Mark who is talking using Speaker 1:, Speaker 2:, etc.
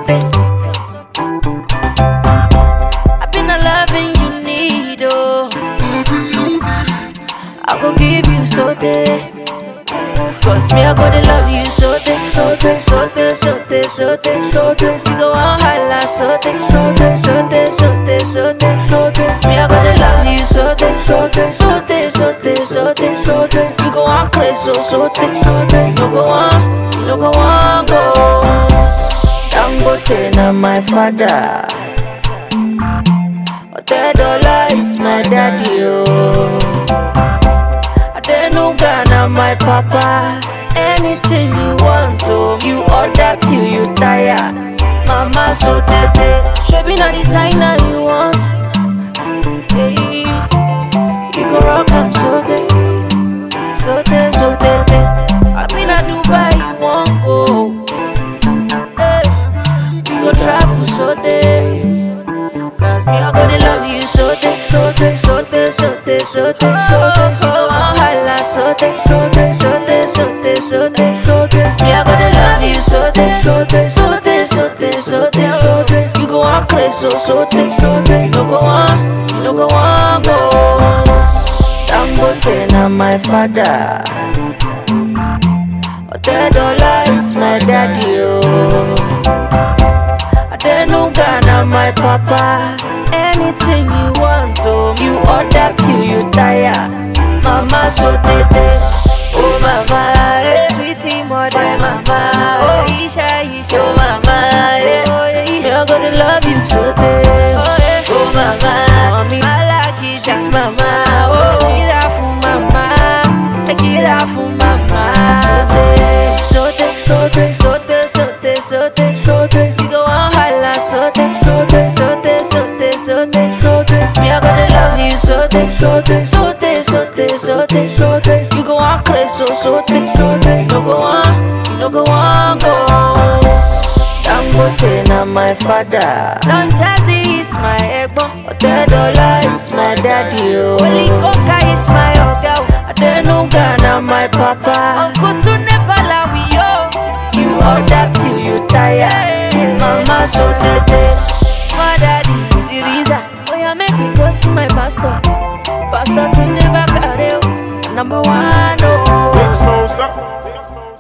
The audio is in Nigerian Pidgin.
Speaker 1: sote. I've been a loving you need, oh. I go give you sote. Cause me, I gonna love you sote, sote, sote, sote, sote, sote. You go on holla sote, sote, sote, sote, sote, sote. Me, I gonna love you sote, sote, sote, sote, sote, sote. You go on crazy, so sote, sote. You no go on, you no go on go. Dangote na my father. Otedola is my daddy, oh. Adenuga na my papa. Anything you want, oh, you order till you tire. Mama so tete, shebi na designer you want. Hey, you go rock am so tete, so tete, so tete. I been a Dubai, you want go. Hey, we go travel so tete. Cause me, I gonna love you so te, so te, so te, so te, so te, so te. Oh, oh, holla, so te, so te, so te, so te, so te, so te. Me, I gonna love you so te, so te, so te, so te, so te, so te. You go on crazy, so so te, so te. You no go on, you no go on go. Dangote na my father. Otedola is my daddy, oh. Adenuga na my papa. Anything you want, oh, you order till you tire. Mama so tete, oh mama, eh. sweetie mother, oh, mama, oh Isha Isha, oh mama, eh. oh yeah, I'm gonna love you so tete, oh, yeah. oh mama, mommy, I like it, shit, mama, oh, kira for mama, kira for mama, so tete, so tete, so tete, so tete, so tete, so tete, you go on holla, so tete, so tete, so tete, so tete, so tete, so tete, me I gonna love you so tete, so tete, so tete, so tete, so tete, so tete, you go on crazy, so so tete, so tete, you no go on, you no go on go. Dangote na my father. Don Jazzy is my egbon. Otedola is my daddy. Oh. Holy Coca is my oga. Adenuga na my papa. Uncle to never lie we yo. You order till you tire. Mama so tete. My daddy the reason. Oh yeah, make me go see my pastor. Pastor to never carry. Number one, oh.
Speaker 2: Big Smoke, stop.